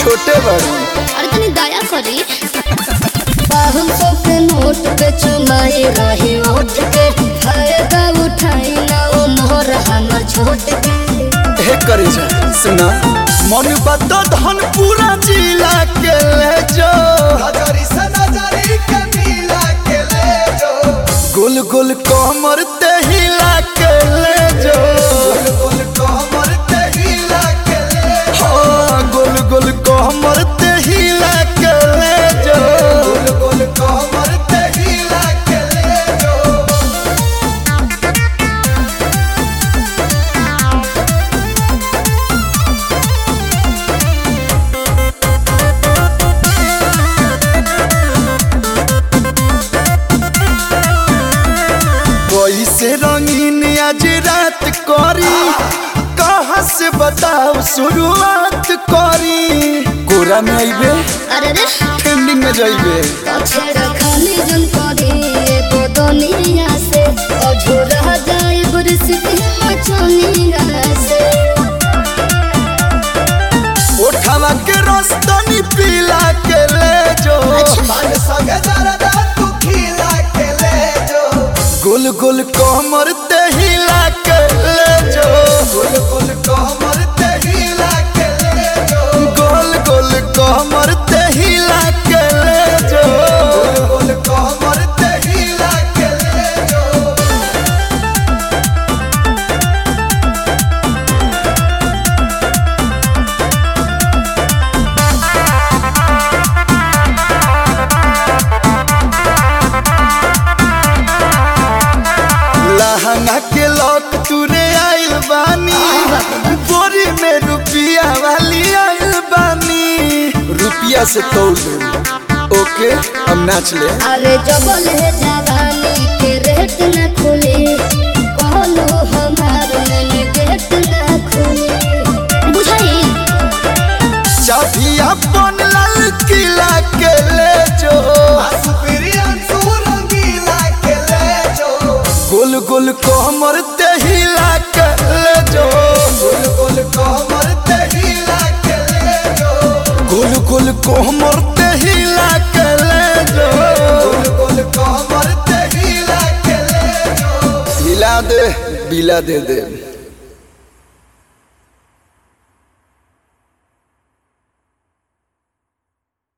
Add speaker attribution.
Speaker 1: छोटे बड़ू
Speaker 2: अरे तनी दया करी पाहुन सौ के नोट पे चुमाई रही ओट के फायदा उठाई ना ओ मोहर हमर छोट के
Speaker 1: हे करे जा सुना मन बात धन पूरा जिला के ले जो
Speaker 3: नजरी से नजरी के मिला के ले जो
Speaker 1: गुल गुल कमर ते हिला के ले जो
Speaker 3: गुल गुल कमर ते हिला के ले
Speaker 1: हाँ गुल गुल कमर ते हिला के ले जो
Speaker 3: गुल गुल कमर ते हिला के ले जो
Speaker 1: कैसे रंगीन आज रात करी कहाँ से बताओ शुरुआत करी कोरा में आइबे
Speaker 2: अरे रे
Speaker 1: ट्रेंडिंग में जाइबे
Speaker 2: पछे रखली जन करी एगो दुनिया से अझुरा जाए बुरसिटी मचनिया से
Speaker 1: उठावा के रस्तनी पीला के ले जो
Speaker 3: मन संगे दरदा तू खिला के ले जो
Speaker 1: गुल गुल कमर ते हिला के ले जो
Speaker 3: गुल गुल कमर ते हिला के ले जो
Speaker 1: गोल गोल कमर ते हिला के ले जो
Speaker 3: गुल गुल कमर ते हिला के ले जो
Speaker 1: लहंगा के लॉक तुरे आइल बानी बोरी में रुपिया वाली आइल बानी रुपिया से तोल दे ओके हम नाच ले
Speaker 2: अरे जबल है जवानी के रेट न खुले कहलो हमार मन गेट न खुले बुझाई
Speaker 1: चाबी अपन लाल किला के ले जो
Speaker 3: सुप्रियंशु रंगीला के ले जो
Speaker 1: गोल गोल कमर ते हिला के ले जो
Speaker 3: गुल गुल कमर ते हिला के ले जो
Speaker 1: गोल गोल कमर ते हिला के ले जो
Speaker 3: गुल गुल कमर ते हिला के ले जो
Speaker 1: हिला दे बिला दे दे